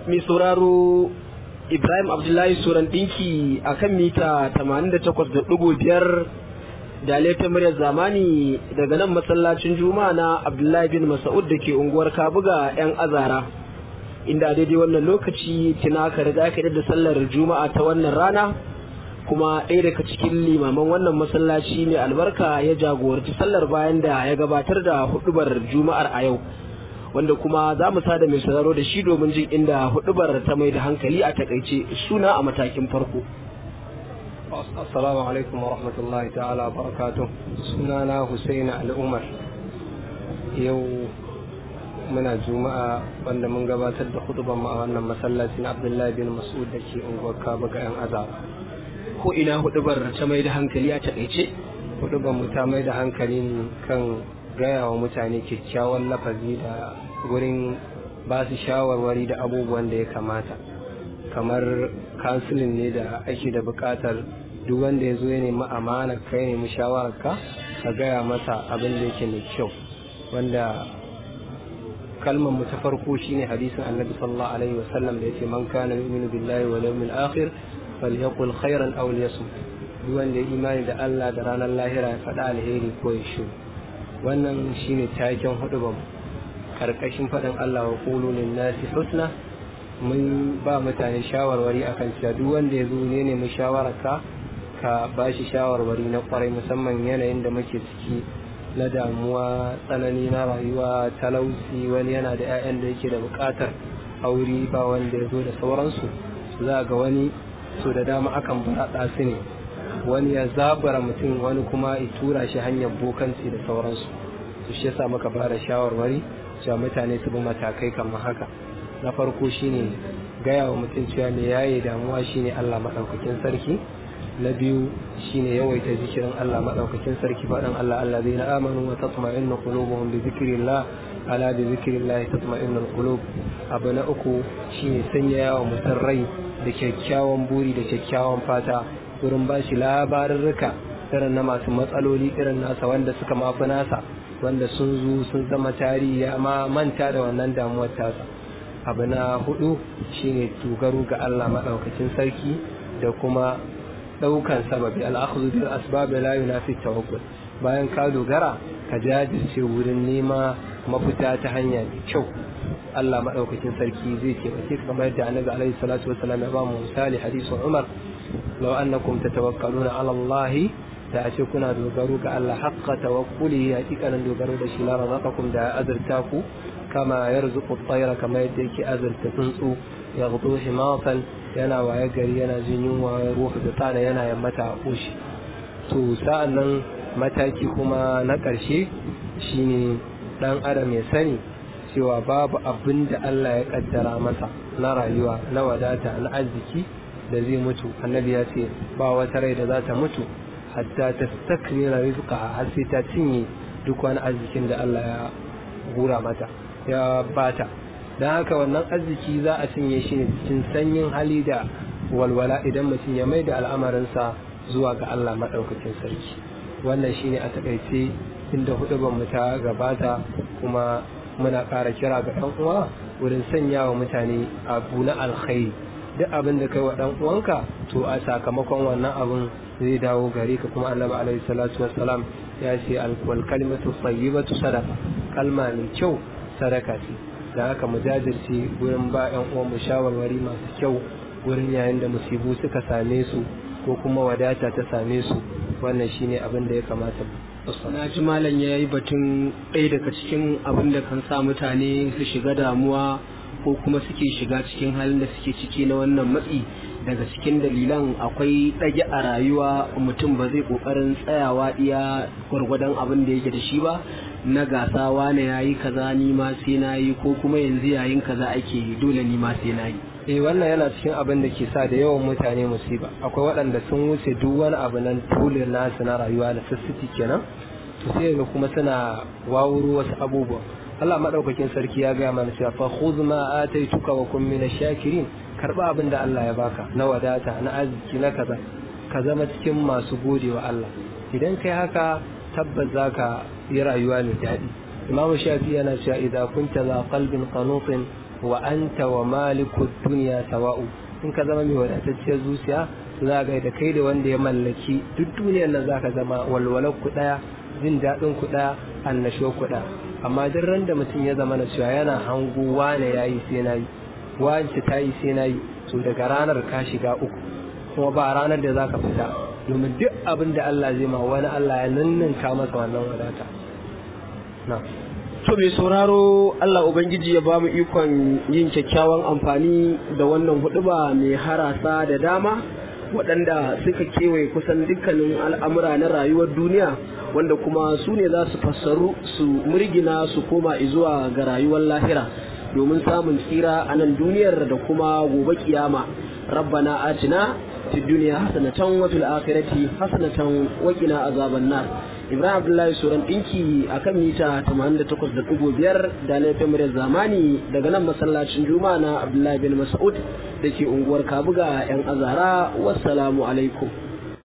mai sauraro Ibrahim Abdullahi Suran ɗinki a kan mita 88.5 da laifin muryar zamani daga nan masallacin juma'a na Abdullahi bin Mas'ud da ke unguwar Kabuga 'yan azara. Inda daidai wannan lokaci tuna ka riga ka da sallar juma'a ta wannan rana kuma ɗaya daga cikin limaman wannan masallaci mai albarka ya jagoranci sallar bayan da ya gabatar da hudubar juma'ar a yau. wanda kuma za mu sada mai sauraro da shi domin jin inda hudubar ta mai da hankali a takaice suna a matakin farko. Assalamu alaikum wa rahmatullahi ta'ala barakatuh suna na Hussein Al'umar yau muna juma'a wanda mun gabatar da hudubar mu a wannan masallaci na Abdullahi bin Mas'ud da ke unguwar Kaba ga 'yan azaba. Ko ina hudubar ta mai da hankali a takaice? Hudubar mu ta mai da hankali kan gaya wa mutane kyakkyawan lafazi da wurin ba su shawarwari da abubuwan da ya kamata kamar kansilin ne da ake da bukatar duk wanda ya zo ya nemi amana kai nemi shawararka ka gaya masa abin da yake mai kyau wanda kalmar mu ta farko shine hadisin annabi sallallahu alaihi wasallam da yace man kana yu'minu billahi wal yawmil akhir falyaqul khairan aw liyasmut duk wanda ya imani da Allah da ranar lahira ya faɗa alheri ko ya shiru wannan shine taken hudu ba karkashin faɗin Allah wa qulu lin nasi husna mun ba mutane shawarwari akan cewa duk wanda ya zo ne nemi shawararka ka ba shi shawarwari na kwarai musamman yanayin da muke ciki na damuwa tsanani na rayuwa talauci wani yana da 'ya'yan da yake da buƙatar aure ba wanda ya zo da sauransu za ga wani so da dama akan baraɗa su ne wani ya zabara mutum wani kuma ya tura shi hanyar bokanci da sauransu su shi yasa muka ba da shawarwari cewa mutane su bi matakai kamar haka na farko shine gaya wa mutum cewa me yayi damuwa shine Allah madaukakin sarki na biyu shine yawaita zikirin Allah madaukakin sarki faɗin Allah Allah zai na amanu wa tatma'innu qulubuhum bi zikrillah ala bi zikrillah tatma'innu qulub abu na uku shine sanya wa mutum rai da kyakkyawan buri da kyakkyawan fata wurin ba shi labarurruka irin na masu matsaloli irin nasa wanda suka mafi nasa wanda sun zo sun zama tarihi amma manta da wannan damuwar tasa abu na hudu shine dogaro ga Allah maɗaukacin sarki da kuma ɗaukan sababi al'akhudhu bil asbab la yunafi tawakkul bayan ka dogara ka jajirce wurin nema mafita ta hanya mai kyau Allah maɗaukacin sarki zai taimake ka kamar yadda annabi alaihi salatu wasallam ya ba mu misali hadisin Umar لو أنكم تتوكلون على الله da a ce kuna dogaro ga Allah haqqa tawakkuli hakikanin dogaro da shi la razaqakum da azurta ku kama yarzuqu at-tayra kama yadda yake azurta tsuntsu yaghdu himasan yana waye gari yana jin yunwa ruhu da tsana yana yammata a koshi to sa'an nan mataki kuma na ƙarshe shine dan adam ya sani cewa babu abin da Allah ya kaddara masa na rayuwa na wadata na arziki da zai mutu annabi ya ce ba wata rai da za ta mutu hatta ta takmira rizqa har sai ta cinye duk wani arzikin da Allah ya gura mata ya bata dan haka wannan arziki za a cinye shi ne cikin sanyin hali da walwala idan mutum ya mai da al'amarinsa zuwa ga Allah madaukakin sarki wannan shine a takaice inda hudu mu ta gabata kuma muna ƙara kira ga ɗan uwa wurin sanya wa mutane abu na alkhairi duk abin da kai wa dan uwanka to a sakamakon wannan abin zai dawo gare ka kuma annabi alaihi salatu wassalam ya ce alwal kalimatu tayyibatu sadaqa kalma mai kyau sadaka ce da haka mu jajirce gurin ba yan uwan mu shawarwari masu kyau gurin yayin da musibu suka same su ko kuma wadata ta same su wannan shine abin da ya kamata na ji malam ya yi batun ɗaya daga cikin abin da kan sa mutane su shiga damuwa ko kuma suke shiga cikin halin da suke ciki na wannan matsi daga cikin dalilan akwai ɗage a rayuwa mutum ba zai ƙoƙarin tsayawa iya gwargwadon abin da yake da shi ba na gasa wane ya yi kaza ni ma sai na yi ko kuma yanzu yayin kaza ake dole ni ma sai na yi eh wannan yana cikin abin da ke sa da yawan mutane musiba akwai waɗanda sun wuce duk wani abu nan tule nasu na rayuwa da sassiti kenan to sai ga kuma suna wawuro wasu abubuwa Allah madaukakin sarki ya gaya mana cewa fa khudh ma ataituka wa kun min shakirin karba abin da Allah ya baka na wadata na arziki na kaza ka zama cikin masu gode wa Allah idan kai haka tabbas zaka yi rayuwa mai daɗi Imam Shafi yana cewa idza kunta za qalbin qanutin wa anta wa malikud dunya sawa'u in ka zama mai wadatacciyar zuciya za ga da kai da wanda ya mallaki duk duniyar nan zaka zama walwalar ku daya jin daɗin ku daya annasho ku daya amma duk ran da mutum ya zama na cewa yana hango wane yayi sai nayi wance ta yi sai nayi to daga ranar ka shiga uku kuma ba ranar da zaka fita domin duk abin da Allah zai ma wani Allah ya ninninka masa wannan wadata na to mai sauraro Allah Ubangiji ya ba mu ikon yin kyakkyawan amfani da wannan huduba mai harasa da dama waɗanda suka kewaye kusan dukkanin al'amura na rayuwar duniya wanda kuma su ne za su fassaru su murgina su koma zuwa ga rayuwar lahira domin samun tsira a nan duniyar da kuma gobe kiyama rabbana atina fi duniya hasanatan wa fil akhirati hasanatan wa qina azaban nar Ibrahim Abdullahi Suran ɗinki a kan mita 88.5 da laifin muryar zamani daga nan masallacin Juma'a na Abdullahi bin Mas'ud da ke unguwar Kabuga 'yan azara. Wassalamu alaikum.